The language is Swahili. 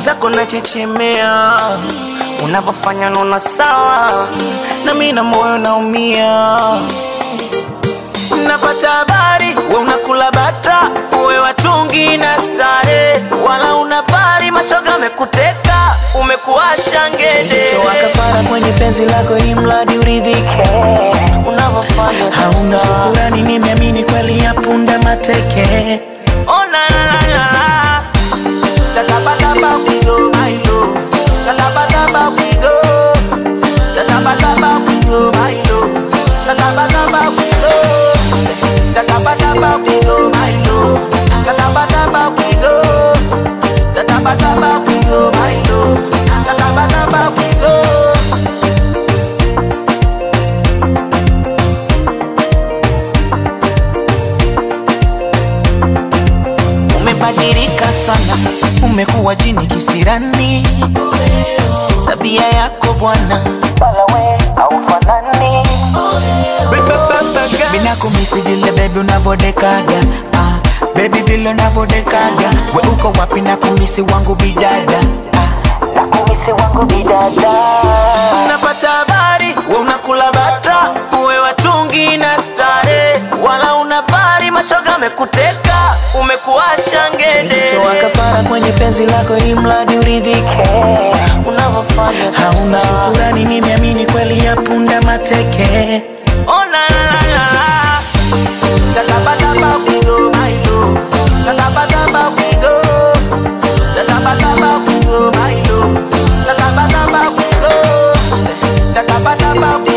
mwenzako nachechemea unavyofanya naona sawa na mi na moyo naumia napata habari we unakula bata uwe watungi na stare wala unabari mashoga amekuteka umekuwasha ngede toa kafara kwenye penzi lako ili mradi uridhike unavyofanya hauna shukurani nimeamini kweli ya punda mateke oh, na, na, na, na, na. Tatabadaba we go, my love. Tatabadaba we go. Tatabadaba we go, my love. Tatabadaba we go. Tatabadaba we go, my love. Tatabadaba we go. Tatabadaba we go, my love. Tatabadaba we go. Umebadilika sana, umekuwa jini kisirani. Tabia yako bwana, wala we haufanani. Minakumisi vile bebi unavodekaga ah, bebi vile unavodekaga we uko wapi nakumisi wangu bidada ah, nakumisi wangu bidada napata habari we unakula bata uwe watungi na stare wala unabari mashoga amekuteka umekuwasha ngede toa kafara kwenye penzi lako ili mradi uridhike unavyofanya hauna shukurani nimeamini kweli ya punda mateke oh, na, na, na, na, na. Tatabadaba we go, my love. Tatabadaba we go. Tatabadaba we go, my love. Tatabadaba we go. Tatabadaba we